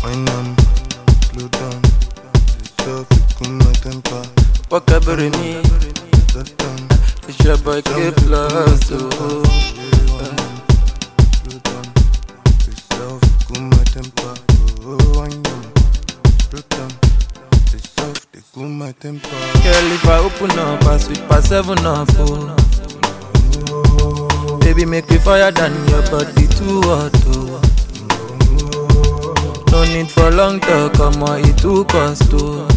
Wine on, slow down. Yourself, you cool my temper. Walk up with me. That down, It's your boy K Plus. Oh. slow down. Yourself, you cool my temper. Oh, wine on, slow down. Yourself, they cool my temper. Girl, if I open up, I sweet pass seven up. Oh. Baby, make me fire than your body too hot. Oh. No need for long talk, come on, it too cost. Oh.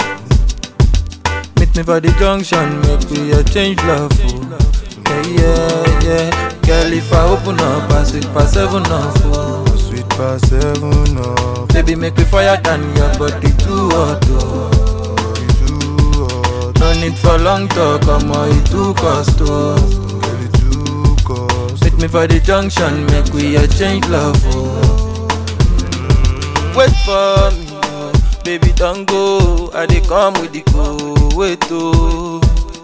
Meet me for the junction, make we a change love. Oh. Yeah, yeah, yeah. Girl, if I open up, I sweet pass seven up. Oh. Sweet past seven up. Baby, make me fire than your body too hot. Oh. Body too hot. No need for long talk, come on, it too cost. Oh. Girl, it too cost. Meet me for the junction, make we a change love. Oh. Wait for me, oh. baby, don't go. I dey come with the go. Wait, oh.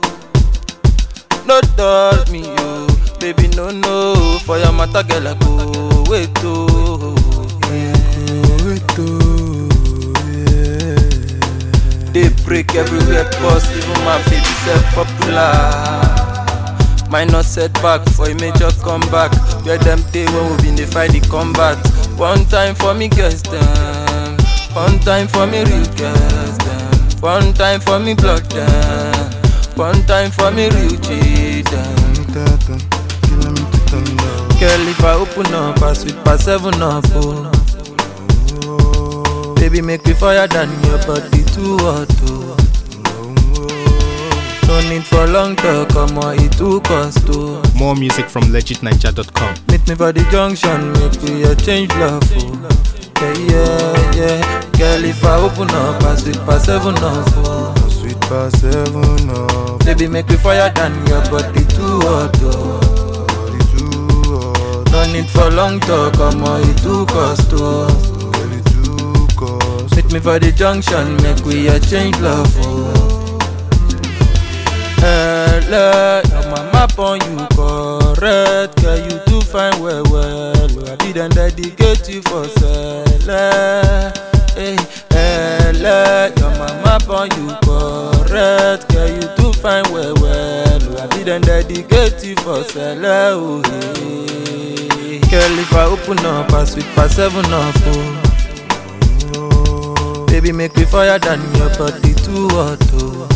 No doubt me, oh. baby, no, no. For your matter, girl, I go. Wait, oh. Yeah. Wait, oh, yeah. They break everywhere, boss. Even my baby self popular. Minor setback for a major comeback. Where them day when we been dey fight the combat. One time for me girls them, one time for me real girls them, one time for me block them, one time for me real G them. Tata, killing me to thunder. Girl, if I open up, I sweet pass seven up. Oh. Oh, Baby, make me fire than your body too hot. Oh. oh, No need for long talk, come on, it too cost. Oh. More music from legitninja.com. Meet me for the junction, make we a change love. Oh. Yeah, yeah, yeah. Girl, if I open up, I sweet pass seven up. Oh. oh. Sweet past seven up. Baby, make me fire than your body too hot. Oh. Body too hot. No need for long talk, come on, it too cost. Oh. Girl, it too cost. Meet me for the junction, make we a change love. Oh. Hello, your mama on you correct, girl you do fine well well. Oh, I be then dedicate you for sell. Hey, hello, your mama on you correct, girl you do fine well well. Oh, I be then dedicate you for sell. Oh, hey. Girl if I open up, I sweet pass seven up. Oh. Oh, Baby, make me fire than your body too hot. Oh.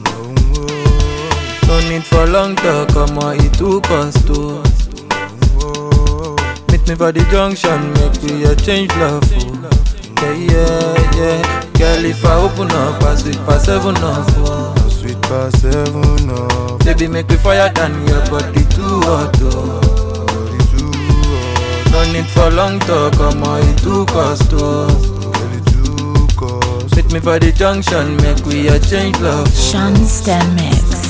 No need for long talk, come on, it too cost. Oh. oh, Meet me for the junction, make we a change love. Oh. Yeah, yeah, yeah. Girl, if I open up, I sweet pass seven up. Oh. oh, sweet past seven up. Baby, make me fire than your body too hot. Oh. Body too hot. No need for long talk, come on, it too cost. Oh. Girl, it too cost. Meet me for the junction, make we a change love. Sean Stem Mix.